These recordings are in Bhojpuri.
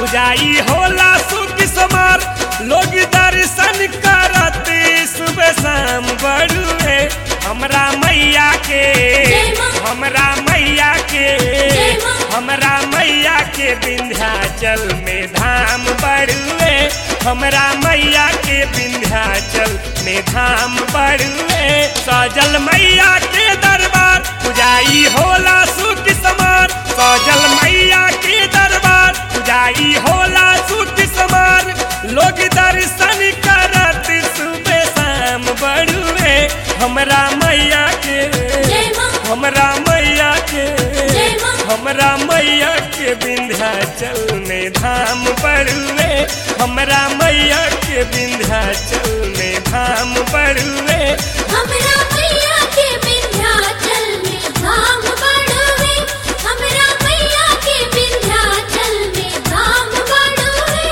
पुजाई होला सुख समार लोग दर्शन करत सुबह शाम बड़ुए हमरा मैया के जय माँ। हमरा मैया के जय माँ। हमरा मैया के विंध्याचल में धाम बड़ुए हमरा मैया के विंध्याचल में धाम बड़ुए सजल मैया के दरबार पुजाई होला सुख समार सजल मैया के दरबार पुजाई होला सुख समार लोग दर्शन करत सुबह शाम बड़ुए हमरा मैया के जय माँ। हमरा मैया के जय माँ। हमरा मैया के विंध्याचल में धाम पड़ुए हमरा मैया के विंध्याचल में धाम पड़ुए हमरा मैया के विंध्याचल में धाम बड़ुए हमरा मैया के विंध्याचल में धाम बड़ुए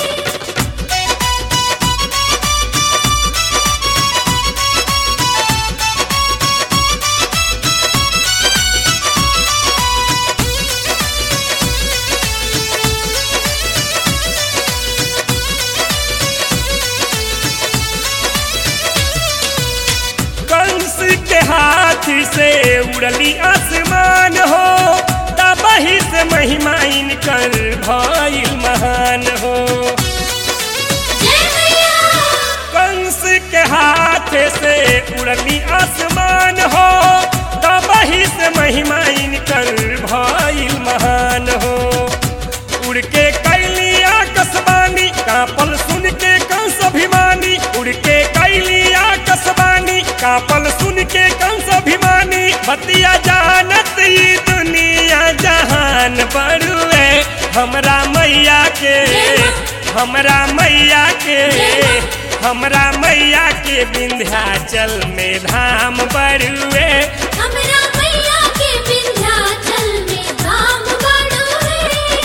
कंस के हाथ से उड़ली आसमान हो तबही से महिमा इनकर भइल महान हो जय मैया कंस के हाथ से उड़ली आसमान हो तबही से महिमा इनकर भइल महान हो उड़ के कैली आकाशवाणी कापल सुन के कंस अभिमानी उड़ के कैली आकाशवाणी कापल सुन के कंस अभिमानी बतिया जानत ई दुनिया जहान बड़ुए हमरा मैया के हमरा मैया के हमरा मैया के विंध्याचल में धाम बड़ुए हमरा मैया के विंध्याचल में धाम बड़ुए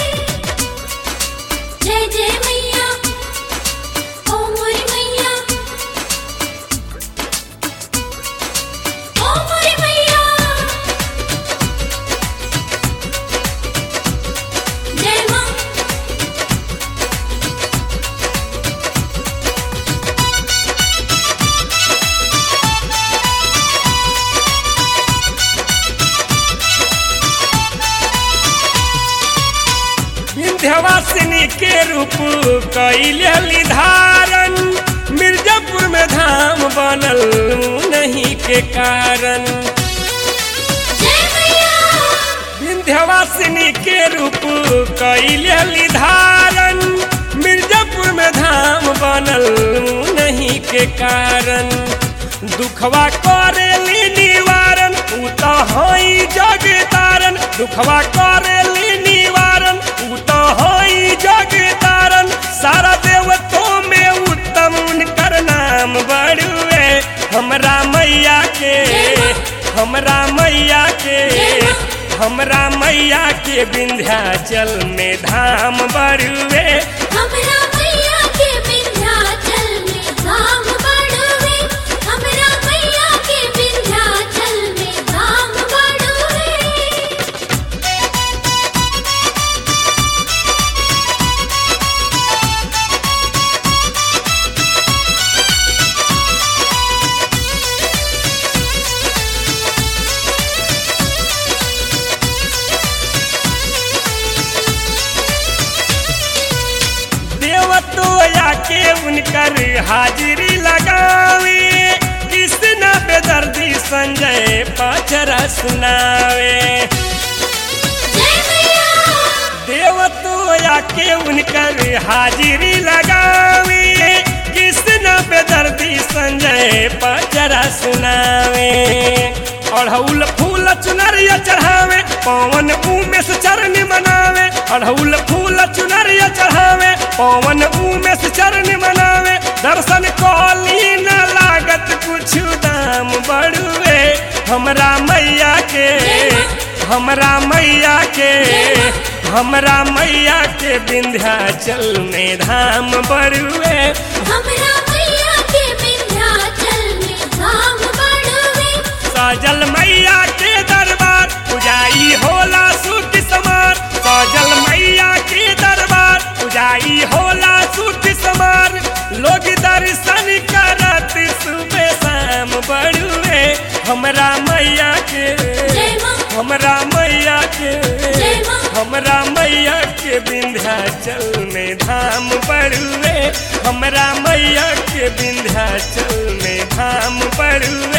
जय जय मैया ओ मोरी मैया ओ मोरी मैया जय माँ विंध्यवासिनी के रूप कैली धारण मिर्जापुर में धाम बनल नहीं के कारण जय मैया विंध्यवासिनी के रूप कैली धारण मिर्जापुर में धाम बनल नहीं के कारण दुखवा करेली निवारण उ तो हई जग तारण दुखवा करेली निवारण उ तो हई जग तारण सारा देवतों में उत्तम उनकर नाम बड़ुए हमरा मैया के हमरा मैया के हमरा मैया के विंध्याचल में धाम बड़ुए हमरा मैया के विंध्याचल में धाम बड़ुए हमरा मैया के विंध्याचल में धाम बड़ुए देवतोया के उनकर हाजिरी लगावे कृष्ण बेदर्दी संजय पचरा सुनावे जय मैया देवतोया के उनकर हाजिरी लगावे कृष्ण बेदर्दी संजय पचरा सुनावे अढ़ौल फूल चुनरिया चढ़ावे पवन उमेश चरण मनावे अढ़ौल फूल चुनरिया चढ़ावे पवन उमेश चरण मनावे दर्शन कौली न लागत कुछ दाम बड़ुए हमरा मैया के हमरा मैया के हमरा मैया के विंध्याचल में धाम बड़ुए हमरा मैया के विंध्याचल में धाम बड़ुए सजल मैया के दरबार पुजाई होला सुख समार सजल मैया के दरबार विंध्याचल में धाम पड़ुए हमरा मैया के विंध्याचल में धाम पड़ुए